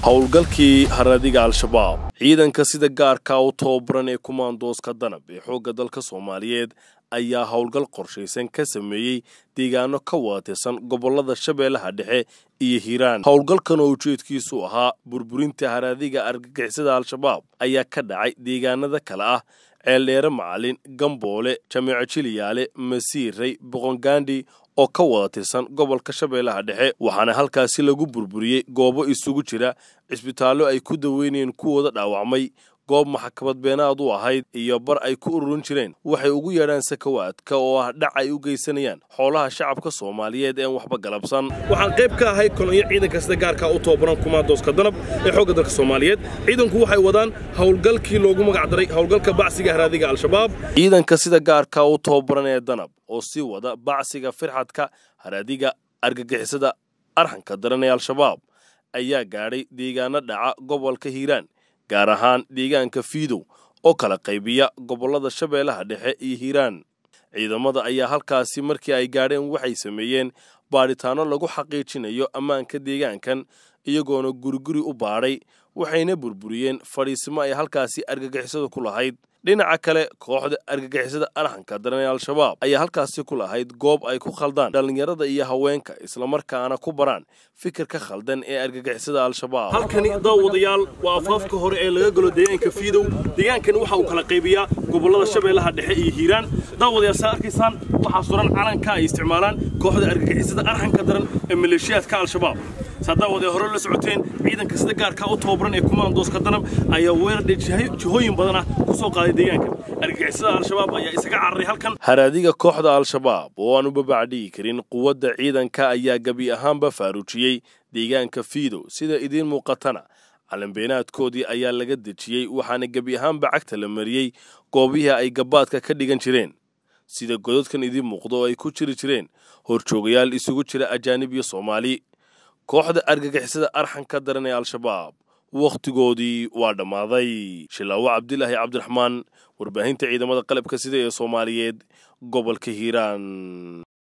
howlgalkii haradiga al-shabaab ciidanka sida gaarka u tababaran ee kumaandooska danab ee xoogga dalka soomaaliyeed ayaa howlgal qorshaysan ka sameeyey deegaano ka waatirsan gobollada shabeellaha dhexe iyo hiiraan howlgalkan oo ujeedkiisu ahaa burburinta haradiga argagixisada al-shabaab ayaa ka dhacay deegaanada kale ah ceeldheere macalin gamboole jameeco jiliyaale masiiray boqongaandhi oo ka wada tirsan gobolka shabeellaha dhexe waxaana halkaasi lagu burburiyey goobo isugu jira cisbitaallo ay ku daweynayeen kuwooda dhaawacmay goob maxkamad beenaad u ahayd iyo bar ay ku ururin jireen waxay ugu yeedhaan sakawaadka oo ah dhac ay u geysanayaan xoolaha shacabka soomaaliyeed een waxba galabsan waxaan qayb ka ahay kolonyo ciidanka sida gaarka u tababaran kumaandooska danab ee xoogga dalka soomaaliyeed ciidanku waxay wadaan howlgalkii loogu magacdaray howlgalka bacsiga haraadiga al-shabaab ciidanka sida gaarka u tababaran ee danab oo sii wada bacsiga firxadka haraadiga argagixisada arxanka daran ee al-shabaab ayaa gaadhay deegaano dhaca gobolka hiiraan gaar ahaan deegaanka fiidow oo kala qaybiya gobollada shabeellaha dhexe iyo hiiraan ciidamada ayaa halkaasi markii ay gaadheen waxay sameeyeen baadhitaanno lagu xaqiijinayo ammaanka deegaankan iyagoona guriguri u baadhay waxayna burburiyeen fadhiisimo ay halkaasi argagixisada ku lahayd dhinaca kale kooxda argagixisada arxanka daran ee al-shabaab ayaa halkaasi ku lahayd goob ay ku khaldaan dhallinyarada iyo haweenka islamarkaana ku baraan fikirka khaldan ee argagixisada al-shabaab halkani daawadayaal waa afaafka hore ee laga galo deegaanka fiidow deegaankani waxa uu kala qaybiyaa gobollada shabeellaha dhexe iyo hiiraan daawadayaal saa arkaysaan waxaa suran calanka ay isticmaalaan kooxda argagixisada arxanka daran ee maleeshiyaadka al-shabaab saadaawad ee hore la socoteen ciidanka sida gaarka u tababaran ee kumaandooska danab ayaa weerar jihooyin badan ah ku soo qaaday deegaanka argagixisada al-shabaab ayaa isaga cararay halkan haraadiga kooxda al-shabaab oo aan u babacdhigi karin quwadda ciidanka ayaa gebi ahaanba faaruujiyey deegaanka fiidow sida idiin muuqatana calanbeenaadkoodii ayaa laga dejiyey waxaana gebi ahaanba cagta la mariyey goobihii ay gabaadka ka dhigan jireen sida godadkan idiin muuqdo oo ay ku jiri jireen horjoogayaal isugu jira ajaanib iyo soomaali kooxda argagixisada arxanka daran ee al-shabaab wakhtigoodii waa dhammaaday shilaawo cabdilaahi cabdiraxmaan warbaahinta ciidamada qalabka sida ee soomaaliyeed gobolka hiiraan